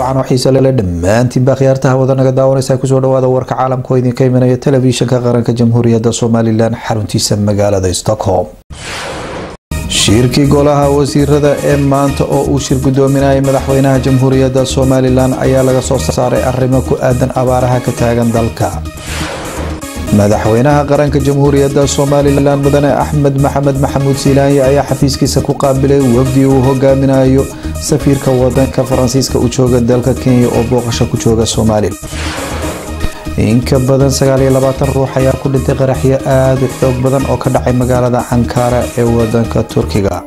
wacan oo xiise lele dhammaantiinba khiyaartaha wadanaga daawanaysa kusoo dhawaada warka caalamka oo idinka imanaya telefishinka qaranka jamhuuriyadda somalilan xaruntiisa magaalada stockholm shirkii golaha wasiirada ee maanta oo uu shir gudoominayay madaxweynaha jamhuuriyadda somalilan ayaa laga soo saaray arrimo ku aadan abaaraha ka taagan dalka madaxweynaha qaranka jamhuuriyadda somalilan mudane axmed maxamed maxamuud silaanye ayaa xafiiskiisa ku qaabilay wafdi uu hogaaminayo safiirka wadanka faransiiska u jooga dalka kenya oo booqasho ku jooga somalilan inka badan ruux ayaa ku dhintay qaraxyo aada u xoog badan oo ka dhacay magaalada ankara ee wadanka turkiga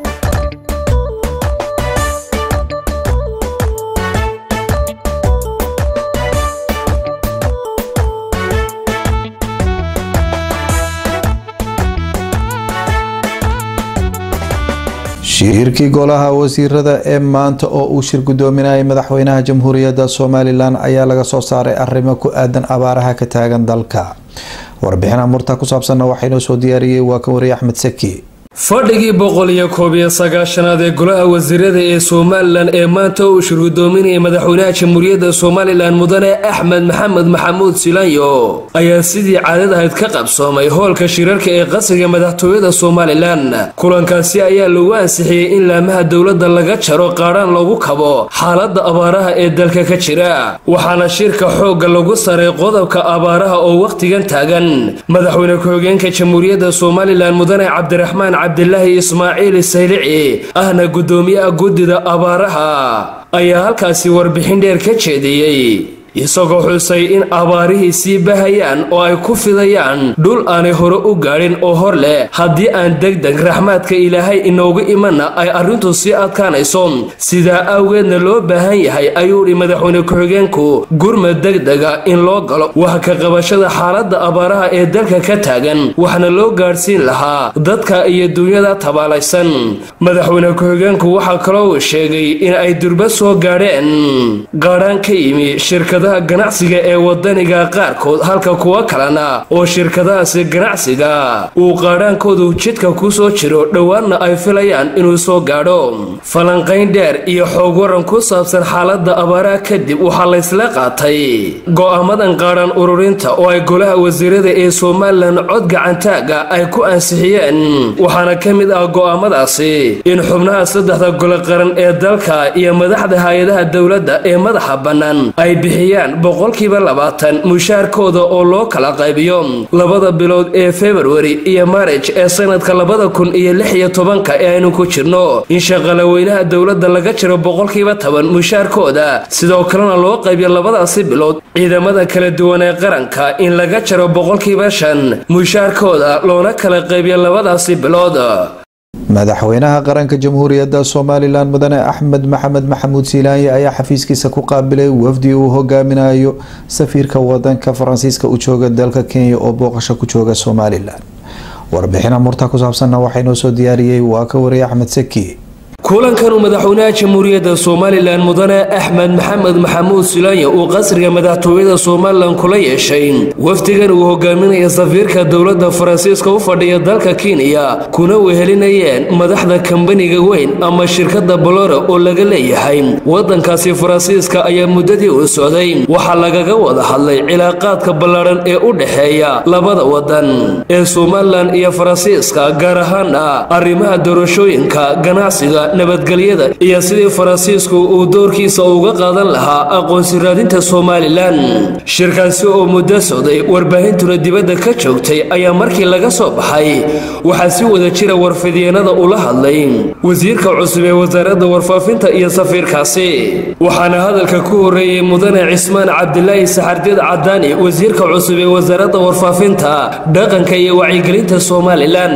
shirkii golaha wasiirada ee maanta oo uu shir gudoominayay madaxweynaha jamhuuriyadda somalilan ayaa laga soo saaray arrimo ku aadan abaaraha ka taagan dalka warbixin amurta ku saabsanna waxaynoo soo diyaariyey waa kan wariye axmed saki fadhigii boqol iyo koob iyo sagaashanaad ee golaha wasiirada ee somalilan ee maanta uu shir gudoominayay madaxweynaha jamhuuriyadda somalilan mudane axmed maxamed maxamuud silanyo ayaa sidii caadad ahayd ka qabsoomay hoolka shirarka ee qasriga madaxtooyada somalilan kulankaasi ayaa lagu ansixiyey in laamaha dowladda laga jaro qaadhaan lagu kabo xaaladda abaaraha ee dalka ka jira waxaana shirka xoogga lagu saray qodobka abaaraha oo wakhtigan taagan madaxweyne ku-xigeenka jamhuuriyadda somalilan mudane cabdiraxmaan cabdilaahi ismaaciil saylici ahna guddoomiyaha guddida abaaraha ayaa halkaasi warbixin dheer ka jeediyey isagoo xusay in abaarihii sii bahayaan oo ay ku fidayaan dhul aanay hore u gaadhin oo hor leh haddii aan degdeg raxmaadka ilaahay inoogu imanna ay arrintu sii adkaanayso sidaa awgeedna loo baahan yahay ayuu dhi madaxweyne ku-xigeenku gurmad degdega in loo galo wax ka qabashada xaaladda abaaraha ee dalka ka taagan waxna loo gaadhsiin lahaa dadka iyo duunyada tabaalaysan madaxweyne ku-xigeenku waxaa kaloo uu sheegay in ay durba soo gaadheen qaadhaan ka yimi shirkada ganacsiga ee wadaniga qaarkood halka kuwa kalena oo shirkadahaasi ganacsiga uu qaadhaankoodu jidka ku soo jiro dhowaanna ay filayaan inuu soo gaadho falanqayn dheer iyo xoog waran ku saabsan xaaladda abaaraha kadib waxaa laysla qaatay go'aamadan qaadhaan ururinta oo ay golaha wasiirada ee somalilan cod gacantaaga ay ku ansixiyeen waxaana ka mid ah go'aamadaasi in xubnaha saddexda gole qaran ee dalka iyo madaxda hay-adaha dowladda ee madaxa bannaan ay bixiyaan boqolkiiba labaatan mushaarkooda oo loo kala qaybiyo labada bilood ee februari iyo marij ee sanadka labada kun iyo lix iyo tobanka ee aynu ku jirno in shaqalaweynaha dowladda laga jiro boqolkiiba toban mushaarkooda sidoo kalena loo qaybiyo labadaasi bilood ciidamada kala duwan ee qaranka in laga jaro boqolkiiba shan mushaarkooda loona kala qaybiyo labadaasi bilood madaxweynaha qaranka jamhuuriyadda somalilan mudane axmed maxamed maxamuud silaanye ayaa xafiiskiisa ku qaabilay wafdi uu hogaaminayo safiirka wadanka faransiiska u jooga dalka kenya oo booqasho ku jooga somalilan warbixin amurta ku saabsanna waxaa inoo soo diyaariyey waa ka wariye axmed saki kulankanuu madaxweynaha jamhuuriyadda somalilan mudane axmed maxamed maxamuud silaanya uu qasriga madaxtooyada somalilan kula yeeshay wafdigan uu hogaaminaya safiirka dowladda faransiiska u fadhiya dalka kenya kuna wehelinayeen madaxda kambaniga weyn ama shirkadda boloro oo laga leeyahay wadankaasi faransiiska ayaa muddadii uu socday waxaa lagaga wada hadlay cilaaqaadka ballaadhan ee u dhexeeya labada wadan ee somalilan iyo faransiiska gaar ahaana arrimaha doorashooyinka ganacsiga nabadgelyada iyo sidii faransiisku uu doorkiisa uga qaadan lahaa aqoonsi raadinta somalilan shirkaasi oo muddo socday warbaahintuna dibadda ka joogtay ayaa markii laga soo baxay waxaa si wada jira warfidyeennada ula hadlay wasiirka cusub ee wasaaradda warfaafinta iyo safiirkaasi waxaana hadalka ku horreeyey mudane cismaan cabdilaahi saxardiid cadaani wasiirka cusub ee wasaaradda warfaafinta dhaqanka iyo wacyigelinta somalilan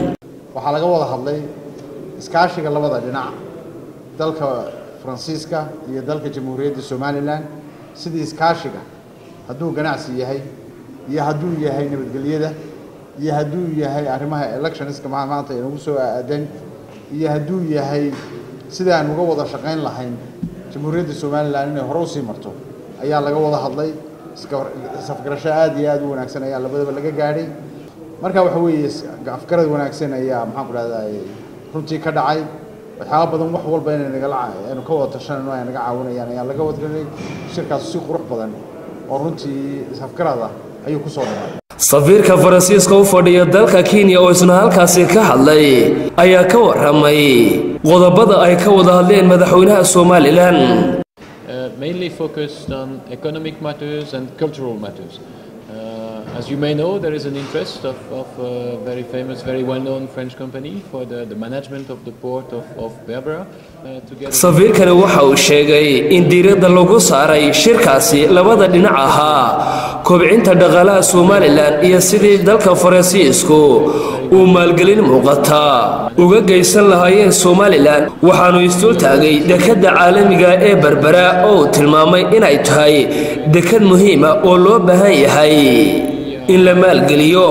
iskaashiga labada dhinac dalka faransiiska iyo dalka jamhuuriyadda somalilan sidii iskaashiga hadduu ganacsi yahay iyo hadduu yahay nabadgelyada iyo hadduu yahay arrimaha electionska maanta inagu soo aadan iyo hadduu yahay sidii aan uga wada shaqayn lahayn jamhuuriyadda somalilan inay hore usii marto ayaa laga wada hadlay safgarasho aada iyo aada u wanaagsan ayaa labadaba laga gaadhay marka waxa weeye afgarad wanaagsan ayaa maxaan ku dhahdaa runtii ka dhacay waxyaaba badan wax walba inay nagala aynu ka wada tashanayno ay naga caawinayaan ayaa laga wadgalay shirkaas si qurux badan oo runtii isafgarada ayuu ku soo dhacay safiirka faransiiska u fadhiya dalka kenya oo isna halkaasi ka hadlay ayaa ka waramay qodobada ay ka wada hadleen madaxweynaha somalilan mainly focused on economic matters and cultural matters. Uh, as you may know, there is an interest of, of a very famous, very well-known French company for the, the management of the port of, of Berbera. Uh, together safiirkani waxa uu sheegay in diiradda lagu saaray shirkaasi labada dhinac ahaa kobcinta dhaqaalaha somalilan iyo sidii dalka faransiisku uu maalgelin muuqata uga geysan lahaayeen somalilan waxaanu isdul taagay dekadda caalamiga ee berbera oo uu tilmaamay inay tahay dekad muhiima oo loo baahan yahay in la maalgeliyo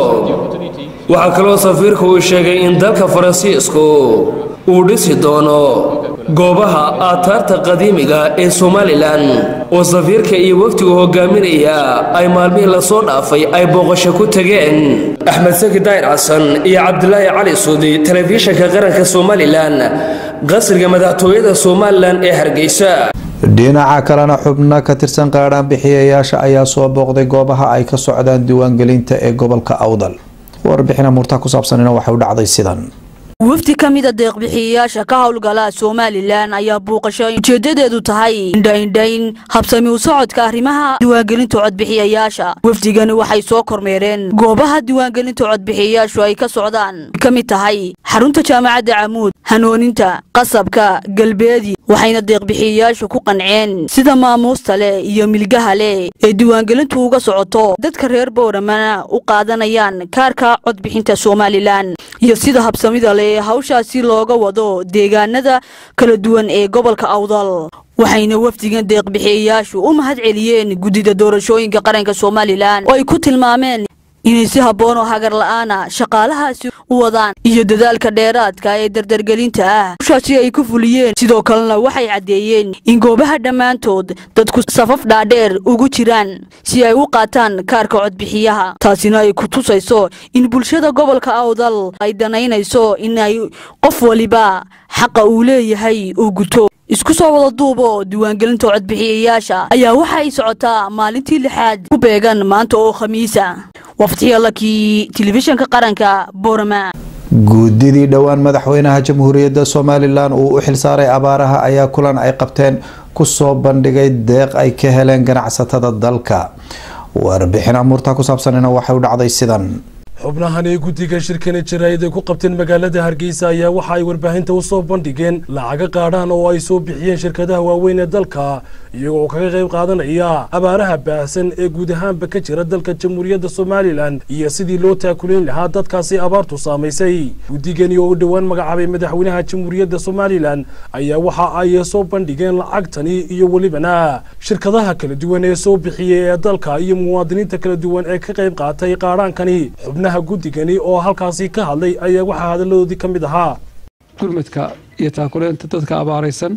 waxaa kaloo safiirku uu sheegay in dalka faransiisku uu dhisi doono goobaha aataarta qadiimiga ee somalilan oo safiirka iyo wafdigu hogaaminaya ay maalmihii lasoo dhaafay ay booqasho ku tageen axmed saki daayir xasan iyo cabdilaahi cali suudi telefishinka qaranka somalilan qasriga madaxtooyada somalilan ee hargeysa dhinaca kalena xubno ka tirsan qaadhaan bixiyayaasha ayaa soo booqday goobaha ay ka socdaan diiwaangelinta ee gobolka awdal warbixina murtaha ku saabsanina waxay u dhacday sidan wafdi ka mida deeqbixiyayaasha ka howlgala somalilan ayaa buuqasho ujeedadeedu tahay indhaindhayn habsami u socodka arrimaha diiwaangelinta codbixiyayaasha wafdigani waxay soo kormeereen goobaha diiwaangelinta codbixiyayaashu ay ka socdaan ka mid tahay xarunta jaamacadda camuud hanooninta qasabka galbeedi waxayna deeqbixiyayaashu ku qanceen sida maamuusta leh iyo milgaha leh ee diiwaangelintu uga socoto dadka reer bowramana u qaadanayaan kaarka codbixinta somalilan iyo sida habsamida leh ee hawshaasi looga wado deegaanada kala duwan ee gobolka awdal waxayna wafdigan deeqbixiyayaashu u mahad celiyeen guddida doorashooyinka qaranka somalilan oo ay ku tilmaameen inay si habboon oo hagar la'aana shaqaalahaasi u wadaan iyo dadaalka dheeraadka ee dardargelinta ah hawshaasi ay ku fuliyeen sidoo kalena waxay caddeeyeen in goobaha dhammaantood dadku safaf dhaadheer ugu jiraan si ay u qaataan kaarka codbixiyaha taasina ay ku tusayso in bulshada gobolka awdal ay danaynayso in ay qof waliba xaqa uu leeyahay uu guto isku soo wada duubo diiwaangelinta codbixiyayaasha ayaa waxa ay socotaa maalintii lixaad ku beegan maanta oo khamiisa waftixyalakii telefishinka qaranka boorama guudidii dhowaan madaxweynaha jamhuuriyadda somalilan uu u xilsaaray abaaraha ayaa kulan ay qabteen kusoo bandhigay deeq ay ka heleen ganacsatada dalka warbixin amuurta ku saabsanina waxay u dhacday sidan xubnahan ee guddiga shirkani jaraa'id ay ku qabteen magaalada hargeysa ayaa waxa ay warbaahinta u soo bandhigeen lacaga qaadhaan oo ay soo bixiyeen shirkadaha waaweyn ee dalka iyagoo kaga qayb qaadanaya abaaraha baahsan ee guud ahaanba ka jira dalka jamhuuriyadda somalilan iyo sidii loo taakulayn lahaa dadkaasi abaartu saamaysay guddigani oo u dhowaan magacaabay madaxweynaha jamhuuriyadda somalilan ayaa waxa ay soo bandhigeen lacagtani iyo welibana shirkadaha kala duwan ee soo bixiyey ee dalka iyo muwaadiniinta kala duwan ee ka qayb qaatay qaadhaankani xubnaha guddigani oo halkaasi ka hadlay ayaa waxaa hadalladoodii ka mid ahaa gurmadka iyo taakuleenta dadka abaaraysan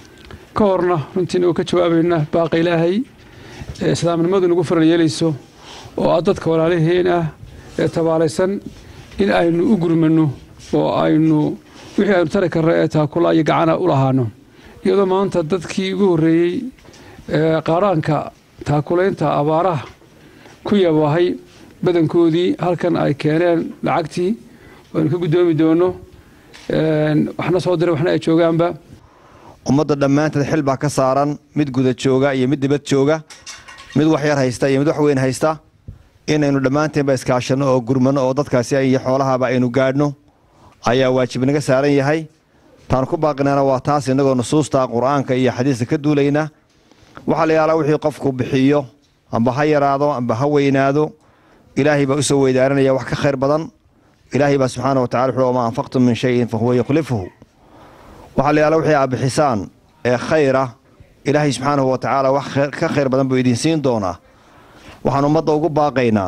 ka horna runtiina oo ka jawaabayna baaqa ilaahay ee islaamnimadu nagu faral yeelayso oo ah dadka walaalaheen ah ee tabaalaysan in aynu u gurmanno oo aynu wixii aynu tari karno ee taakula iyo gacana u lahaano iyadoo maanta dadkii ugu horreeyey ee qaadhaanka taakulaynta abaaraha ku yabahay badankoodii halkan ay keeneen lacagtii aynu ka guddoomi doono waxna soo diray waxna ay joogaanba ummadda dhammaanteed xil baa ka saaran mid guda jooga iyo mid dibad jooga mid wax yar haysta iyo mid wax weyn haysta inaynu dhammaanteenba iskaashanno oo gurmanno oo dadkaasi iyo xoolahaaba aynu gaadhno ayaa waajib naga saaran yahay taan ku baaqinana waa taas innagoo nusuusta qur'aanka iyo xadiiska ka duulayna waxaa la yaalaa wixii qofku bixiyo amba ha yaraado amba ha weynaado ilaahay baa u soo weydaaranaya wax ka khayr badan ilaahay baa subxaana wa tacala wuxuu wamaa anfaqtum min shayin fa huwa yukhlifuhu waxaa la yaala wixii aad bixisaan ee khayra ilaahay subxaanahu wa tacaala wax ka khayr badan buu idin siin doonaa waxaan ummadda ugu baaqaynaa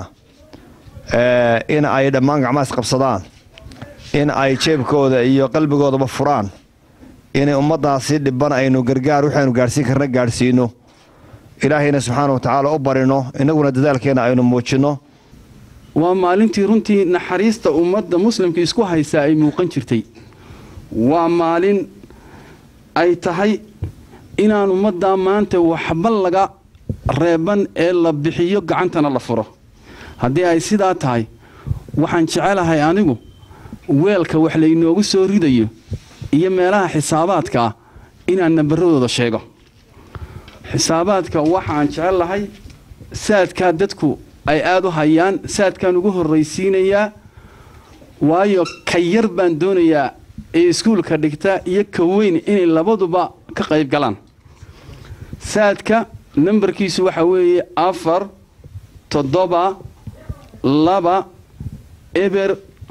in ay dhammaan gacmahaas qabsadaan in ay jeebkooda iyo qalbigoodaba furaan inay ummaddaasi dhiban aynu gargaar waxaynu gaadhsiin karna gaadhsiino ilaahayna subxaana wa tacaala u barino innaguna dadaalkeenna aynu muujinno waa maalintii runtii naxariista ummadda muslimka isku haysaa ay muuqan jirtay waa maalin ay tahay inaan ummaddaa maanta waxba laga reeban ee la bixiyo gacantana la furo haddii ay sidaa tahay waxaan jecelahay anigu weelka wax laynoogu soo ridayo iyo meelaha xisaabaadka ah inaan nambaradooda sheego xisaabaadka waxaan jecelahay saadkaa dadku ay aada u hayaan saadkaan ugu horraysiinayaa waayo ka yar baan doonayaa ee iskuulka dhigta iyo ka weyn inay labaduba ka qayb galaan saadka nambarkiisu waxaa weeye afar toddoba laba eber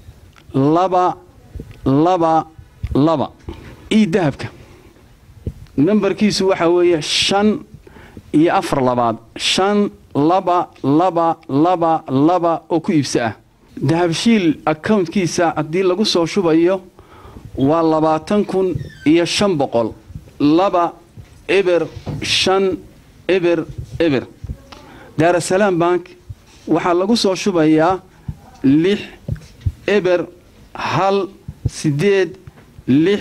laba laba laba ii dahabka nambarkiisu waxaa weeye shan iyo afar labaad shan laba laba laba laba oo ku iibsa ah dahabshiil accountkiisa haddii lagu soo shubayo waa labaatan kun iyo shan boqol laba eber shan eber eber daarasalaam bank waxaa lagu soo shubayaa lix eber hal siddeed lix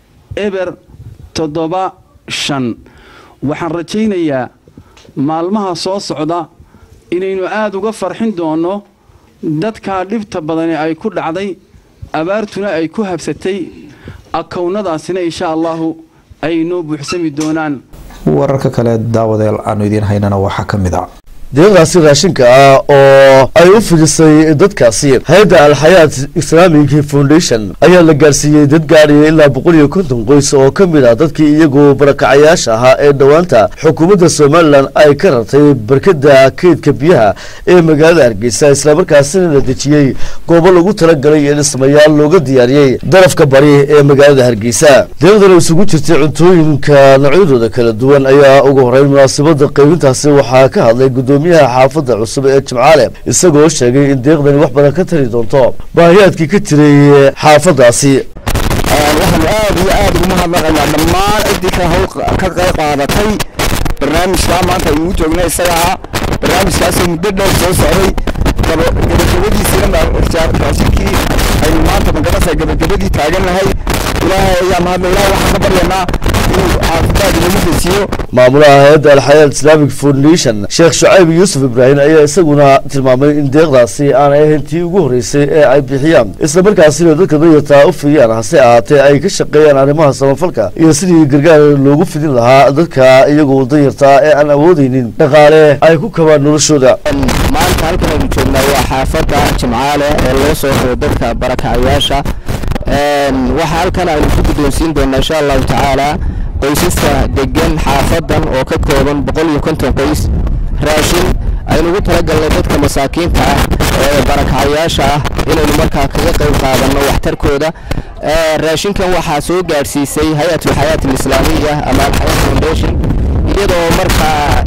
eber toddoba shan waxaan rajaynayaa maalmaha soo socda inaynu aada uga farxin doonno dadkaa dhibta badani ay ku dhacday abaartuna ay ku habsatay akownadaasina insha allahu ay noo buuxsami doonaan wararka kale daawadeel aanu idiin haynana waxaa ka mid a deeqdaasi raashinka ah oo ay u fidisay dadkaasi hay-adda alxayaat islamic foundation ayaa la gaarsiiyey dad gaadhaya ilaa boqol iyo konton qoys oo ka mid ah dadkii iyagu barakacayaasha ahaa ee dhowaanta xukuumadda somalilan ay ka rartay barkada keydka biyaha ee magaalada hargeysa islamarkaasina la dejiyey goobo lagu talagalay in dhismayaal looga diyaariyey darafka bari ee magaalada hargeysa deeqdan isugu jirtay cuntooyinka noocyadooda kala duwan ayaa ugu horeyn munaasabada qaybintaasi waxaa ka hadlay gudoomiyaha xaafadda cusub ee jimcaale isagoo sheegay in deeqdani wax badan ka tari doonto baahiyaadkii ka jiray xaafaddaasi waxaanu aad iyo aad ugu mahadnaqaynaa dhammaan ciddii ka hawl ka qayb qaadatay barnaamijkaa maanta aynu joogna isagaa barnaamijkaasoo muddo dheer soo socday gabagabadiisina raashinkii aynu maanta magarasa gabagabadii taagan nahay ilaahay ayaa mahadna ilaah waxaan ka baryaynaa inuu caafimaad inagu dejiyo maamulaha hay-adda alxayaat islamic foundation sheekh shucayb yuusuf ibraahim ayaa isaguna tilmaamay in deeqdaasi aanay ahayn tii ugu horreysay ee ay bixiyaan islamarkaasina dadka danyartaa u fidiyaan hase ahaatee ay ka shaqeeyaan arrimaha samafalka iyo sidii gargaar loogu fidin lahaa dadka iyagu danyartaa ee aan awoodeynin dhaqaale ay ku kabaan noloshooda maanta halkan aynu joognaa waa xaafadda jimcaale ee loo soo raro dadka barakacayaasha waxaa halkan aynu ku guddoonsiin doonaa insha allahu tacaala qoysaska degan xaafadan oo ka kooban boqol iyo konton qoys raashin aynu ugu talagalnay dadka masaakiinta ah ee barakacayaasha ah inaynu markaa kaga qayb qaadanno waxtarkooda raashinkan waxaa soo gaadhsiisay hay-at alxayaat alislaamiya ama alxayaat foundation iyadoo markaa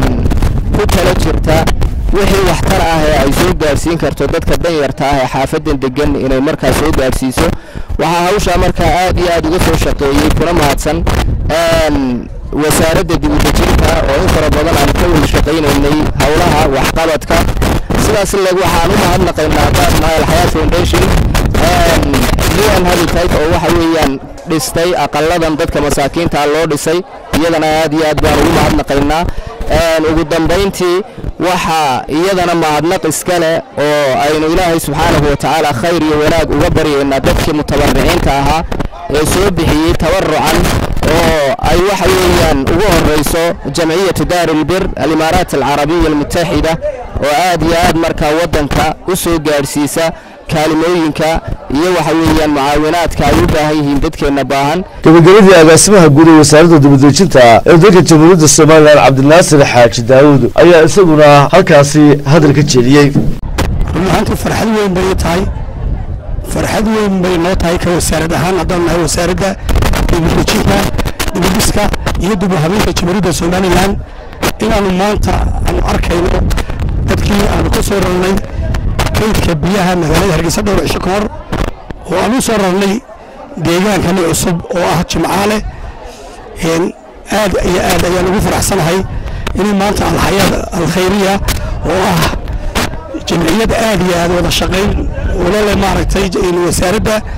ku tala jirta wixii waxtar ah ee ay soo gaadhsiin karto dadka danyarta ah ee xaafadan degan inay markaa soo gaadhsiiso waxaa hawshaa markaa aad iyo aad uga soo shaqeeyey kuna mahadsan wasaaradda dibudejinta oo in fara badan aan ka wada shaqaynaynay howlaha waxqabadka sidaas leg waxaan u mahadnaqaynaa baadnaha alxayaat foundation un habitat oo waxa weeyaan dhistay aqaladan dadka masaakiinta loo dhisay iyadana aad iyo aad baan ugu mahadnaqaynaa ugu dambayntii waxaa iyadana mahadnaq iska leh oo aynu ilaahay subxaanahu wa tacaala khayr iyo wanaag uga baryaynaa dadkii mutabariciinta ahaa ee soo bixiyey tabarucan oo ay waxa weeyaan ugu horeyso jamciyatu daar ilbir alimaaraat alcarabiya almutaxida oo aad iyo aad markaa waddanka u soo gaadhsiisa kaalimooyinka iyo waxa weeyaan mucaawinaadka ay u baahan yihiin dadkeenna baahan gabagabadii agaasimaha guud ee wasaaradda dibadejinta ee dalka jamhuuriyadda somalilan cabdinaasir xaaji daawud ayaa isaguna halkaasi hadal ka jeediyey run ahaantii farxad weyn bay tahay farxad weyn bay noo tahay ka wasaarad ahaan haddaan nahay wasaaradda dibadejinta dibadiska iyo dib u habeynta jamhuuriyadda somalilan inaanu maanta aanu arkayno dadkii aanu ka soo rarnay kaydka biyaha magaalada hargeysa dhowr cisho ka hor oo aan u soo rarnay deegaankani cusub oo ah jimcaale aad iyo aad ayaan ugu faraxsanahay inay maanta alxayaad alkhayriya oo ah jamciyad aad iyo aad wada shaqayn ulole maaragtay wasaaradda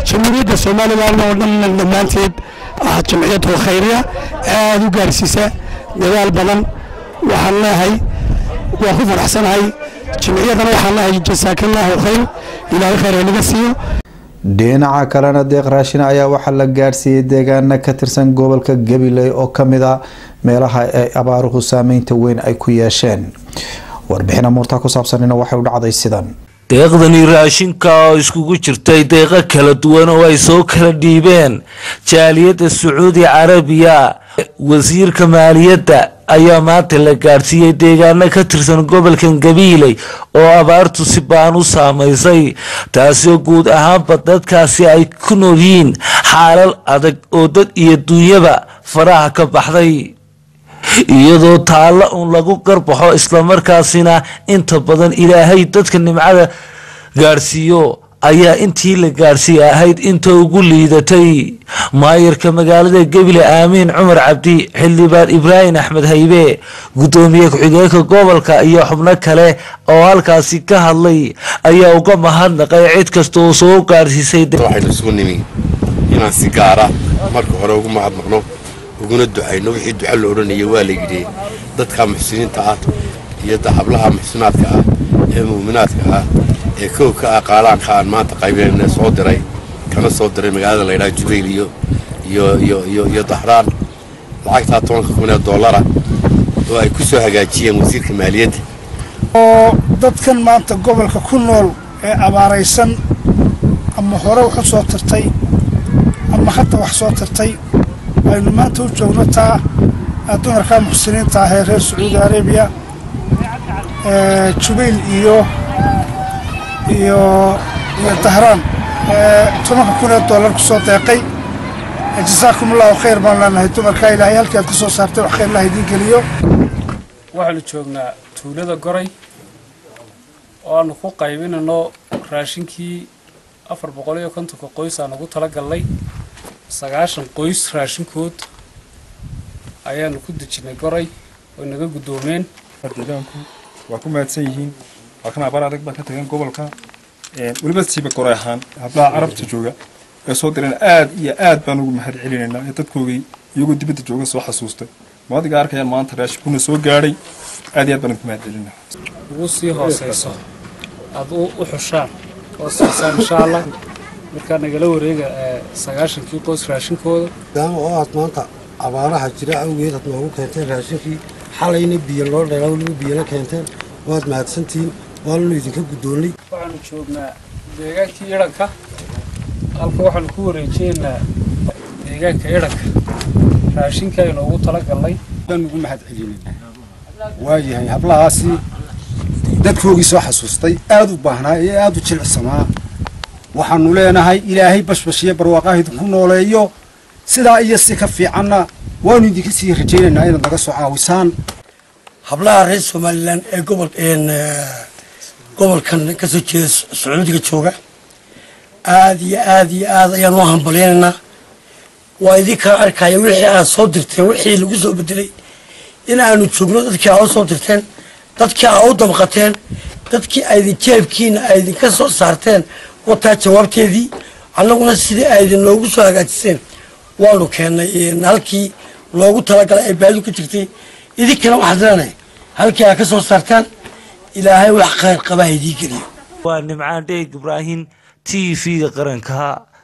jamhuuriyadda somalilan oo dhan dhammaanteed ah jamciyadda khayriya aada u gaarsiisa dadaal badan waxaan leehay waa ku faraxsanahay jamciyaddana waxaan leehay jasaakallaahu khayr ilaahay khayr naga siiyo dhinaca kalena deeq raashin ayaa waxaa la gaarsiiyey deegaana ka tirsan gobolka gabiley oo kamid a meelaha ay abaaruhu saameynta weyn ay ku yeesheen warbixin amuurtaa ku saabsanina waxay u dhacday sidan deeqdani raashinka oo iskugu jirtay deeqo kala duwan oo ay soo kala dhiibeen jaaliyadda sacuudi carabiya wasiirka maaliyadda ayaa maanta la gaadhsiiyey deegaano ka tirsan gobolkan gabiiley oo abaartu si baan u saamaysay taasoo guud ahaanba dadkaasi ay ku nool yihiin xaalal adag oo dad iyo duunyaba faraha ka baxday iyadoo taalla uun lagu garbaxo islamarkaasina inta badan ilaahay dadka nimcada gaadhsiiyo ayaa intii la gaadhsiiye ahayd inta ugu liidatay maayarka magaalada gebile aamiin cumar cabdi xildhibaan ibraahim axmed haybe gudoomiye ku-xigeenka gobolka iyo xubno kale oo halkaasi ka hadlay ayaa uga mahadnaqay cid kasta oo soo gaadhsiisay waxaynu isugu nimi inaan si gaara marka hore ugu mahadnaqno uguna ducayno wixii duco la odhanaya waa la yidhi dadka muxsiniinta ah iyo hablaha muxsinaadka ah ee muuminaadka ah ee kow ka ah qaalaanka aan maanta qaybeenna soo diray kana soo diray magaalada laydhaha jubayl iyo iyo iyo iyo iyo dahraan lacagtaa tobanka kun ee dollara oo ay ku soo hagaajiyeen wasiirka maaliyadda oo dadkan maanta gobolka ku nool ee abaaraysan ama hore wax u soo tirtay ama hadda wax soo tirtay aynu maanta u joogno taa dumarka muxsiniinta ah ee reer sacuudi arabiya jubayl iyo iyo iyo dahraan tobanka kun ee dollar ku soo deeqay jasaakum allahu khayr baan leenahay dumarkaa ilaahay halkii aad ka soo saartay wax khayr lah idiin geliyo waxaanu joognaa tuulada goray oo aanu ku qaybinayno raashinkii afar boqol iyo kontonka qoys aan ugu tala galnay sagaashan qoys raashinkood ayaanu ku dejinay goray oo naga guddoomeen deegaanku waa ku mahadsan yihiin halkan abaar adag baan ka tagan gobolka weliba siiba goray ahaan hablaha carabta jooga ee soo direen aad iyo aad baan ugu mahad celinaynaa ee dadkoogii iyagoo dibadda jooga soo xasuustay maadiga arkayaan maanta raashinkuna soo gaadhay aad iyo aad baan ugu mahad celinaa ugu sii hooseyso aad u xushaan oo siisaan insha allah markaa nagala wareega sagaashankii qoys raashinkooda maadaama oo aad maanta abaaraha jira awgeed aad noogu keenteen raashinkii xalayna biyo loo dheeraa weliba biyana keenteen waad mahadsantihiin waananu idinka guddoonnay waxaanu joognaa deegaankii idhanka halka waxaanu ku wareejiyeynaa deegaanka idhanka raashinka aynu ugu tala galnay baan ugu mahad celinay waayahay hablahaasi dadkoogii soo xasuustay aad u baahnaa ee aad u jilicsanaa waxaanu leenahay ilaahay bashbashiyo barwaaqaha idinku nooleeyo sidaa iyo si ka fiicanna waanu idinka sii rajaynaynaa inaad naga soo caawisaan hablaha reer somalilan ee gobol gobolkan ka soo jeeda sacuudiga jooga aad iyo aad iyo aad ayaan u hambalyaynaynaa waa idinkaa arkaya wixii aad soo dirteen wixii lagu soo bedelay in aanu joogno dadkii aa u soo dirteen dadkii aa u damqateen dadkii aydin jeebkiina ay idinka soo saarteen wataa jawaabteedii annaguna sidii ay idin noogu soo hagaajiseen waanu keennay halkii loogu talagalay ay baadu ka jirtay idinkana waxaad leenahay halkii aad ka soo saartaan ilaahay wax khayr qabaa idii geliyo waa nimcaan dheeg ibraahim t v-ga qaranka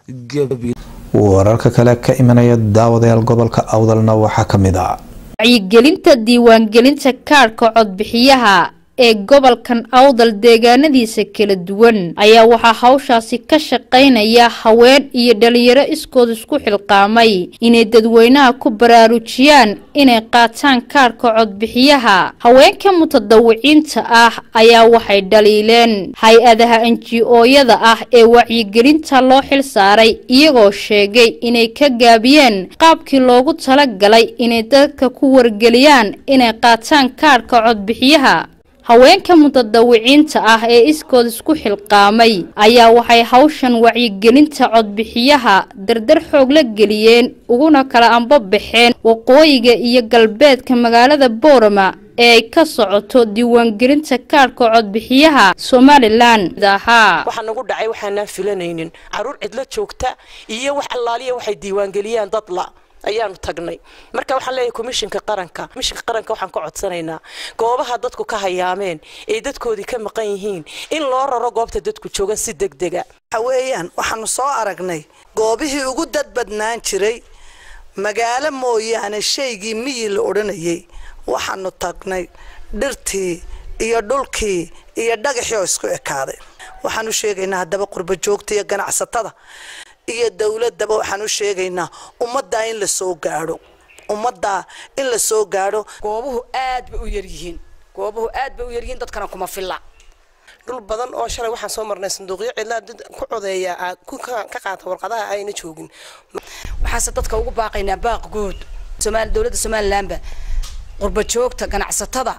wararka kale ka imanaya daawadayaal gobolka awdalna waxaa ka mid ah wacyigelinta diiwaangelinta kaadhka codbixiyaha ee gobolkan awdal deegaanadiisa kala duwan ayaa waxaa hawshaasi ka shaqaynaya haween iyo dhalinyaro iskood isku xilqaamay inay dadweynaha ku baraarujiyaan inay qaataan kaadhka codbixiyaha haweenka mutadawiciinta ah ayaa waxay dhaliileen hay-adaha enji-ooyada ah ee wacyigelinta loo xil saaray iyagoo sheegay inay ka gaabiyeen qaabkii loogu talagalay inay dadka ku wargeliyaan inay qaataan kaadhka codbixiyaha haweenka mutadawiciinta ah ee iskood isku xilqaamay ayaa waxay hawshan wacyigelinta codbixiyaha dardar xoog la geliyeen uguna kala anbabaxeen waqooyiga iyo galbeedka magaalada boorama ee ay ka socoto diiwaangelinta kaadhka codbixiyaha somalilan ahaa waxaa nagu dhacay waxaanaan filanaynin caruur cidlo joogta iyo wax allaaliya waxay diiwaangeliyaan dad la ayaanu tagnay marka waxaan leeyahay komishinka qaranka komishinka qaranka waxaan ka codsanaynaa goobaha dadku ka hayaameen ee dadkoodii ka maqan yihiin in loo raro goobta dadku joogan si degdega waxa weeyaan waxaanu soo aragnay goobihii ugu dad badnaan jiray magaalo mooyaane shaygii miyi la odhanayay waxaanu tagnay dhirtii iyo dhulkii iyo dhagaxii oo isku ekaaday waxaan u sheegaynaa haddaba qurba joogta iyo ganacsatada iyo dowladaba waxaan u sheegaynaa ummaddaa in la soo gaadho ummaddaa in la soo gaadho goobuhu aad bay u yaryihiin goobuhu aad bay u yaryihiin dadkana kuma filla dhul badan oo shalay waxaan soo marnay sanduuqyo cidlaa dad ku codeeya aad ku ka qaata warqadaha ayna joogin waxaase dadka ugu baaqaynaa baaq guud somaali dowladda somalilanba qurba joogta ganacsatada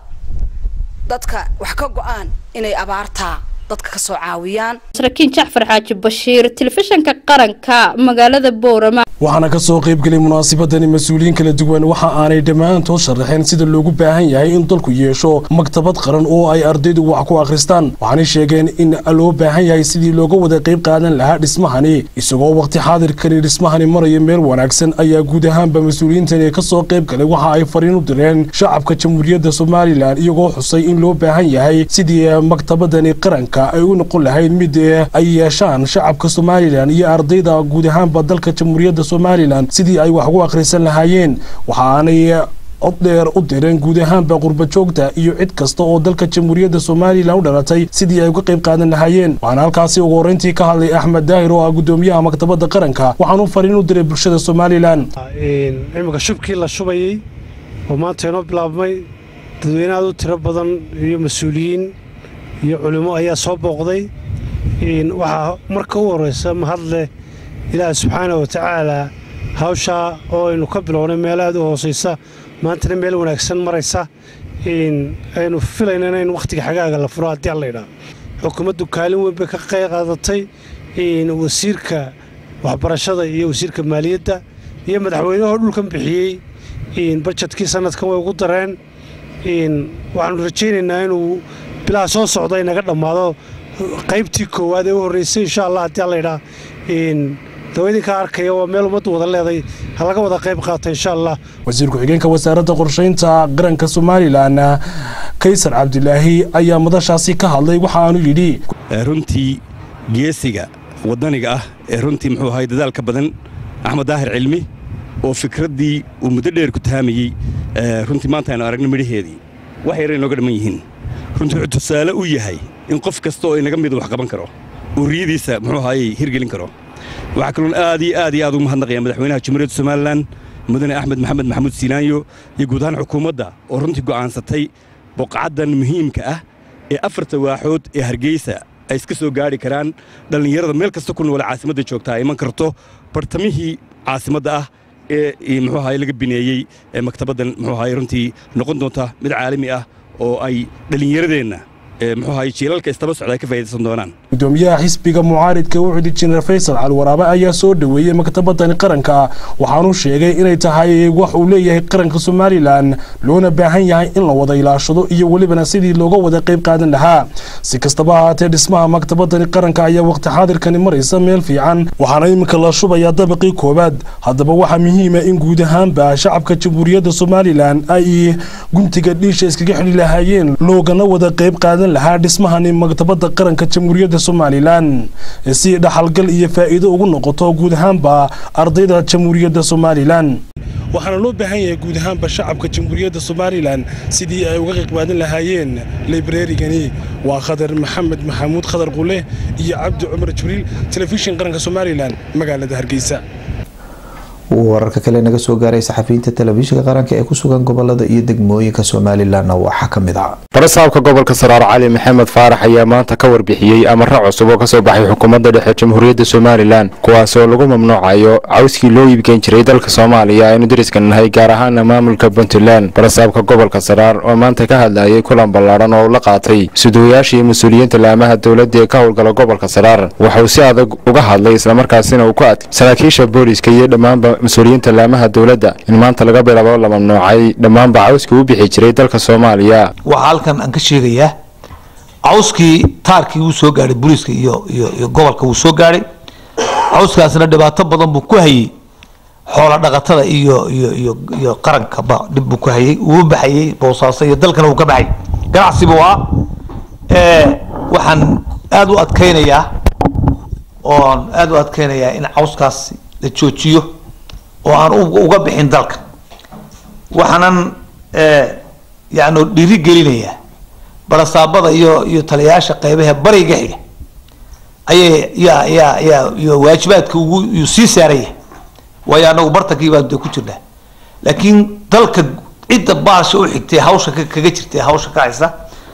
dadka wax ka go-aan inay abaartaa dadka ka soo caawiyaan saraakiin jacfar xaaji bashiir telefishanka qaranka magaalada boorama waxaana ka soo qaybgelay munaasabadani mas-uuliyiin kala duwan waxa aanay dhammaantood sharaxeen sida loogu baahan yahay in dalku yeesho maktabad qaran oo ay ardaydu wax ku akhristaan waxaanay sheegeen in loo baahan yahay sidii looga wada qayb qaadan lahaa dhismahani isagoo waqti xaadirkani dhismahani maraya meel wanaagsan ayaa guud ahaanba mas-uuliyiintani ka soo qayb galay waxa ay fariin u direen shacabka jamhuuriyadda somalilan iyagoo xusay in loo baahan yahay sidii maktabadani qaranka ay u noqon lahayd mid ay yeeshaan shacabka somalilan iyo ardayda guud ahaanba dalka jamhuuriyadda somalilan sidii ay wax ugu akhrisan lahaayeen waxaanay cod dheer u direen guud ahaanba qurba joogta iyo cid kasta oo dalka jamhuuriyadda somalilan u dhalatay sidii ay uga qayb qaadan lahaayeen waxaana halkaasi ugu horreyntii ka hadlay axmed daahir oo ah guddoomiyaha maktabadda qaranka waxaanu fariin u diray bulshada somalilan imika shubkii la shubayey oo maanta inoo bilaabmay dadweyne aad u tiro badan iyo mas-uuliyiin iyo culimo ayaa soo booqday waxaa marka u horeysa mahadleh ilaaha subxaana wa tacaala hawshaa oo aynu ka bilownay meel aad u hoosaysa maantana meel wanaagsan maraysa aynu filaynana in wakhtiga xagaaga la furo haddii alla idhaa xukuumaddu kaalin weyn bay ka qayb qaadatay wasiirka waxbarashada iyo wasiirka maaliyadda iyo madaxweynahoo dhulkan bixiyey bajetkii sanadkan way ugu dareen waxaanu rajaynaynaa inuu bilaha soo socda inaga dhammaado qaybtii koowaad ee u horreysay insha allah haddii alla idhaa dawaydinka arkaya waa meel ummaddu wada leeday ha laga wada qayb qaata insha allah wasiir ku-xigeenka wasaaradda qorshaynta qaranka somalilan kaysar cabdilaahi ayaa madashaasi ka hadlay waxa aanu yidhi runtii geesiga waddaniga ah ee runtii muxuu ahay dadaalka badan axmed daahir cilmi oo fikraddii uu muddo dheer ku taamayey runtii maanta aynu aragno midhaheedii wax yara inooga dhamman yihiin runtii wuxuu tusaale u yahay in qof kasta oo inaga mida wax qaban karo uu riyadiisa muxuu ahaayey hirgelin karo waxaa kaloon aad iyo aad iyo aad ugu mahadnaqaya madaxweynaha jamhuuriyadda somalilan mudane axmed maxamed maxamuud siinaanyo iyo guud ahaan xukuumadda oo runtii go'aansatay boqcaddan muhiimka ah ee afarta waaxood ee hargeysa ay iska soo gaadhi karaan dhallinyarada meel kasta ku noole caasimadda joogta ay iman karto bartamihii caasimadda ah ee muxuu ahaye laga bineeyey ee maktabaddan muxuu ahaye runtii noqon doonta mid caalami ah oo ay dhallinyaradeenna muxuu ahaye jiilalka istaba socda ay ka faa'idaysan doonaan gudoomiyaha xisbiga mucaaridka wuxuudi jineer faysal calwaraabe ayaa soo dhoweeyey maktabadani qaranka waxaanu sheegay inay tahay wax uu leeyahay qaranka somalilan loona baahan yahay in la wada ilaashado iyo welibana sidii looga wada qayb qaadan lahaa si kastaba ahaatee dhismaha maktabadani qaranka ayaa waqti xaadirkani maraysa meel fiican waxaana iminka la shubayaa dabaqii koowaad haddaba waxaa muhiima in guud ahaanba shacabka jamhuuriyadda somalilan ay guntiga dhiisha iskaga xidhi lahaayeen loogana wada qayb qaadan lahaa dhismahani maktabadda qaranka jamhuuriyadda somalilan si dhaxalgal iyo faa'iido ugu noqoto guud ahaanba ardayda jamhuuriyadda somalilan waxaana loo baahan yahay guud ahaanba shacabka jamhuuriyadda somalilan sidii ay uga qayb qaadan lahaayeen librarigani waa khadar maxamed maxamuud khadar qule iyo cabdi cumar jibriil telefishin qaranka somalilan magaalada hargeysa wararka kale naga soo gaaray saxafiyiinta telefishinka qaranka ee ku sugan gobolada iyo degmooyinka somalilanna waxaa ka mid ah barasaabka gobolka saraar cali maxamed faarax ayaa maanta ka warbixiyey amaro cusub oo kasoo baxay xukuumadda dhexe jamhuuriyadda somalilan kuwaas oo lagu mamnuucayo cawskii loo iibgeyn jiray dalka soomaaliya aynu dariska nahay gaar ahaana maamulka puntland barasaabka gobolka saraar oo maanta ka hadlayay kulan ballaadhan oo la qaatay suduwayaasha iyo mas-uuliyiinta laamaha dowladda ee ka howlgala gobolka saraar waxauu si adag uga hadlay islamarkaasina uu ku adkay saraakiisha booliska iyo dhammaanba mas-uuliyiinta laamaha dowladda in maanta laga bilaabo la mamnuucay dhammaanba cawskii u bixi jiray dalka soomaaliya waxaa halkan aan ka sheegayaa cawskii taarkii wuu soo gaadhay booliiska iyo iyo iyo gobolka wuu soo gaadhay cawskaasna dhibaato badan buu ku hayey xoola dhaqatada iyo iyo iyo iyo qarankaba dhib buu ku hayey wuu baxayey boosaaso iyo dalkana wuu ka baxay ganacsi buu ah waxaan aada u adkaynayaa oon aada u adkaynayaa in cawskaas la joojiyo oo aan uga bixin dalka waxaanan yani dhiri gelinayaa barasaabada iyo iyo taliyayaasha qeybaha bariga xiga ayay yaa yaa yaa iyo waajibaadka ugu yuu sii saaraya waayo anagu bartankii baan de ku jirnaa laakiin dalka cidda baasha u xigtay hawsha kaga jirtay hawsha ka haysa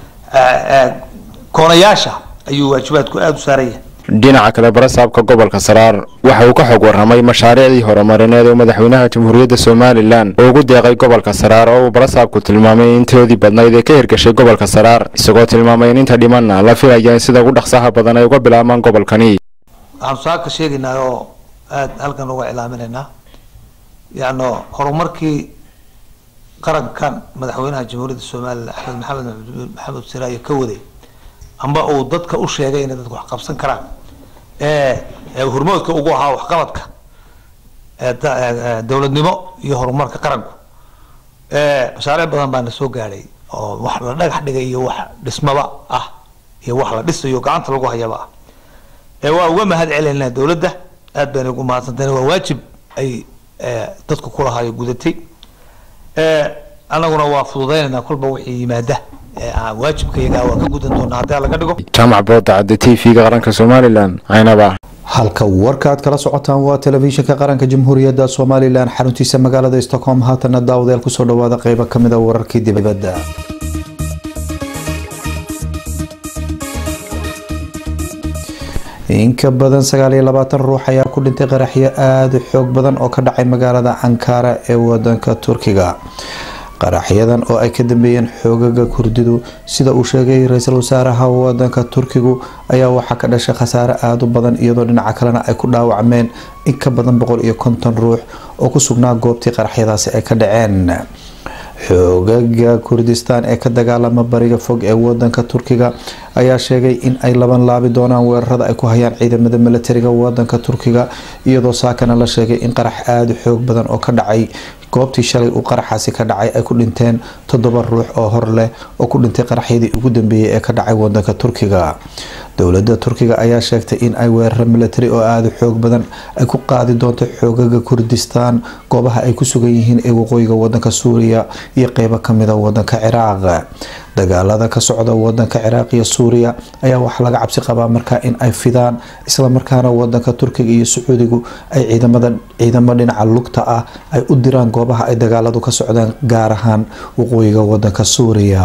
koonayaasha ayuu waajibaadku aada u saaraya dhinaca kale barasaabka gobolka saraar waxa uu ka xog warramay mashaariicdii horumarineed ee madaxweynaha jamhuuriyadda somalilan oo ugu deeqay gobolka saraar oo uu barasaabku tilmaamay in intoodii badnayd ee ka hirgashay gobolka saraar isagoo tilmaamay in inta dhimanna la filaya in sida ugu dhaqsaha badan ay uga bilaabmaan gobolkani waxaanu saaka sheegaynaa oo aada halkan uga cilaaminaynaa yacno horumarkii qarankan madaxweynaha jamhuuriyadda somalilan axmed maxamed maxamed siraayo ka waday amba uu dadka u sheegay inay dadku wax qabsan karaan ee hormoodka ugu ahaa waxqabadka dowladnimo iyo horumarka qaranku mashaariic badan baana soo gaadhay oo wax la dhagax dhigay iyo wax dhismaba ah iyo wax la dhisayo gacanta lagu hayaba ah waa uga mahad celinaa dowladda aad bayna ugu mahadsantahay waa waajib ay dadku kulahayo gudatay annaguna waa fududaynayna kolba wixii yimaada waajibkayaga waa ka gudan doonaa haddii laga dhigo jaamac boodacadde t v-ga qaranka somalilan caynaba halka warka aad kala socotaan waa telefishinka qaranka jamhuuriyadda somalilan xaruntiisa magaalada stockholm haatana daawadayaal kusoo dhawaada qeybo kamid a wararkii dibadda in ka badan sagaal iyo labaatan ruux ayaa ku dhintay qaraxyo aada u xoog badan oo ka dhacay magaalada ankara ee wadanka turkiga qaraxyadan oo ay ka dambeeyeen xoogaga kurdidu sida uu sheegay ra-iisul wasaaraha wadanka turkigu ayaa waxaa ka dhashay khasaare aada u badan iyadoo dhinaca kalena ay ku dhaawacmeen in ka badan boqol iyo konton ruux oo ku sugnaa goobtii qaraxyadaasi ay ka dhaceen xoogaga kurdistaan ee ka dagaalama bariga fog ee wadanka turkiga ayaa sheegay in ay laban laabi doonaan weerarada ay ku hayaan ciidamada milatariga wadanka turkiga iyadoo saakana la sheegay in qarax aada u xoog badan oo ka dhacay goobtii shalay uu qaraxaasi ka dhacay ay ku dhinteen toddoba ruux oo hor leh oo ku dhintay qaraxyadii ugu dambeeyay ee ka dhacay wadanka turkiga dowlada turkiga ayaa sheegtay in ay weeraro milatari oo aada u xoog badan ay ku qaadi doonto xoogaga kurdistaan goobaha ay ku sugan yihiin ee waqooyiga wadanka suuriya iyo qeybo kamida wadanka ciraaq dagaalada ka socda wadanka ciraaq iyo suuriya ayaa waxaa laga cabsi qabaa markaa in ay fidaan islamarkaana wadanka turkiga iyo sacuudigu ay ciidamada ciidamo dhinaca lugta ah ay u diraan goobaha ay dagaaladu ka socdaan gaar ahaan waqooyiga wadanka suuriya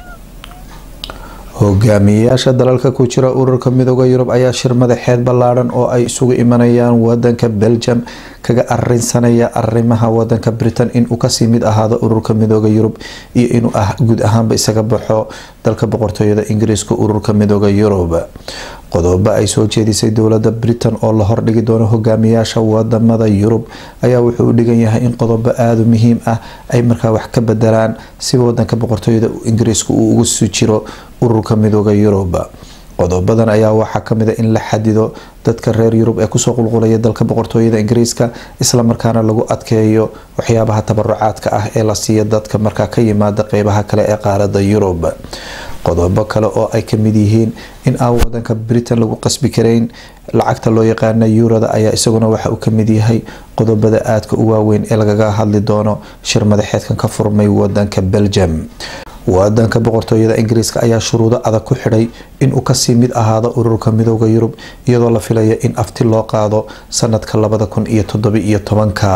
hogaamiyayaasha dalalka ku jira ururka midooda yurub ayaa shir madaxeed ballaadhan oo ay isugu imanayaan wadanka belgium kaga arinsanaya arimaha wadanka britain inuu kasii mid ahaado ururka midooda yurub iyo inuu ah guud ahaanba isaga baxo dalka boqortooyada ingiriiska ururka midooda yurub qodobo ay soo jeedisay dowlada britain oo la hordhigi doono hogaamiyaasha wadamada yurub ayaa wuxuu u dhigan yahay in qodobo aada muhiim ah ay markaa wax ka bedelaan si wadanka boqortooyada ingiriiska uu ugu sii jiro ururka midooda yurub qodobadan ayaa waxaa kamid a in la xadido dadka reer yurub ee kusoo qulqulaya dalka boqortooyada ingiriiska islamarkaana lagu adkeeyo waxyaabaha tabarucaadka ah ee la siiya dadka markaa ka yimaada qeybaha kale ee qaarada yurub qodobo kale oo ay kamid yihiin in aan wadanka britain lagu qasbi karayn lacagta loo yaqaana yuurada ayaa isaguna waxa uu kamid yahay qodobada aadka u waaweyn ee lagaga hadli doono shir madaxeedkan ka furmay wadanka belgium wadanka boqortooyada ingiriiska ayaa shuruudo adag ku xidhay inuu kasii mid ahaado ururka midooda yurub iyadoo la filaya in afti loo qaado sanadka labada kun iyo toddobiiyo tobanka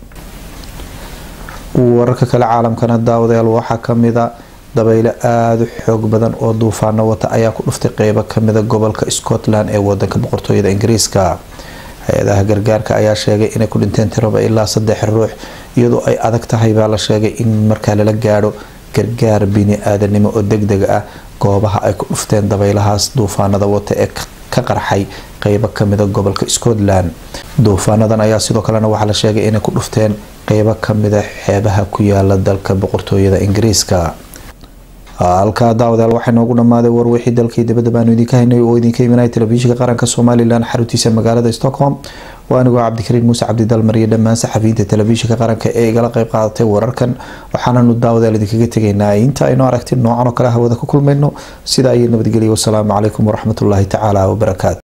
wararka kale caalamkana daawadayaal waxaa kamida dabeyle aada u xoog badan oo duufaano wata ayaa ku dhuftay qeybo kamida gobolka scotland ee wadanka boqortooyada ingiriiska hay-adaha gargaarka ayaa sheegay inay ku dhinteen tiraba ilaa saddex ruux iyadoo ay adag tahay baa la sheegay in markaa lala gaadho gargaar bini-aadanimo oo deg deg ah goobaha ay ku dhufteen dabeylahaas duufaanada wata ee ka qarxay qeybo kamida gobolka scotland duufaanadan ayaa sidoo kalena waxaa la sheegay inay ku dhufteen qeybo kamida xeebaha ku yaala dalka boqortooyada ingiriiska halkaa daawadayaal waxaa noogu dhammaaday warwixii dalkii dibadda baanu idinka haynay oo idinka imanaya telefishinka qaranka somalilan xaruntiisa magaalada stockholm waa anigoo cabdikariin muuse cabdidalmar iyo dhammaan saxafiyiinta telefishinka qaranka ee igala qeyb qaadatay wararkan waxaananu daawadayaal idinkaga tegaynaa inta aynu aragti noocan oo kale hawada ku kulmayno sidaa iyo nabadgelya wasalaamu calaykum waraxmatullaahi tacaala wabarakaatu